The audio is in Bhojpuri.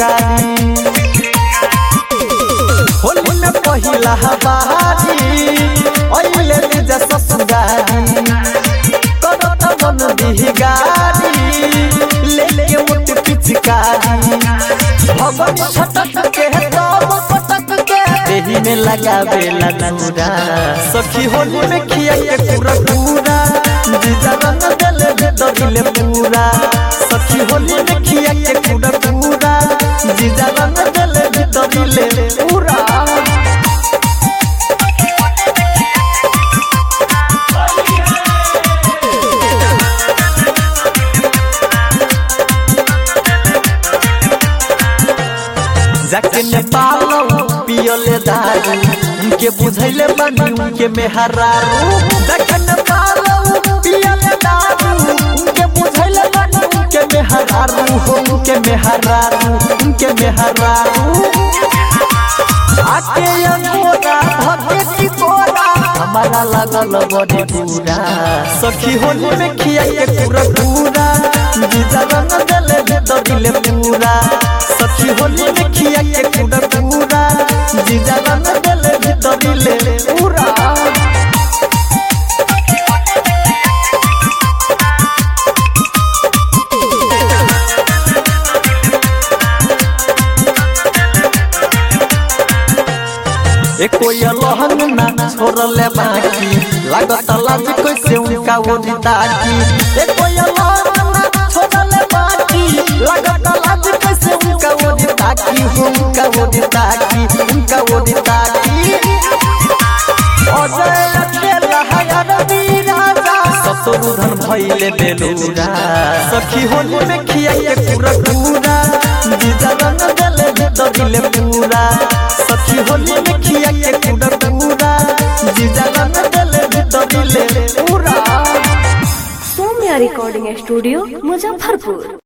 पिचकारी होली में पहिला बहारी ओइले निज ससुरारी करत मन दिहगारी लेके मुट पिचकारी भगन छटक के तब पटक के देही में लगावे लनूरा सखी होली में खिया के पूरा पूरा जीजा रंग देले भीतरिले पूरा सखी होली में खिया के पूरा पूरा जीजा रंग देले भीतरिले पूरा जाके नेपाल पियले दारू उनके बुझैले बनी उनके मेहरारू जाके नेपाल पियले दारू उनके बुझैले बनी उनके मेहरारू हो उनके मेहरारू उनके मेहरारू आके अंगोरा धके टिकोरा हमारा लगल बड़ी पूरा सखी होली में खिया के पूरा पूरा जीजा रंग देले भीतरिले पूरा सखी होली में खिया के पूरा पूरा जीजा रंग देले भीतरिले पूरा एको लहंग ना छोड़ले बाकी लागत लाज कैसे उनका ओरी ताकी एको लहंग ना छोड़ले बाकी लागत लाज कैसे उनका ओरी ताकी हो उनका ओरी ताकी उनका ओरी ताकी अजय अकेला हयार राजा ससुरुधन भइले बेलुरा सखी होली में खिया के पूरा पूरा जीजा रंग देले भीतरिले पूरा सखी होली में खिया के पूरा पूरा जीजा रंग देले भीतरिले पूरा सौम्या रिकॉर्डिंग स्टूडियो मुजफ्फरपुर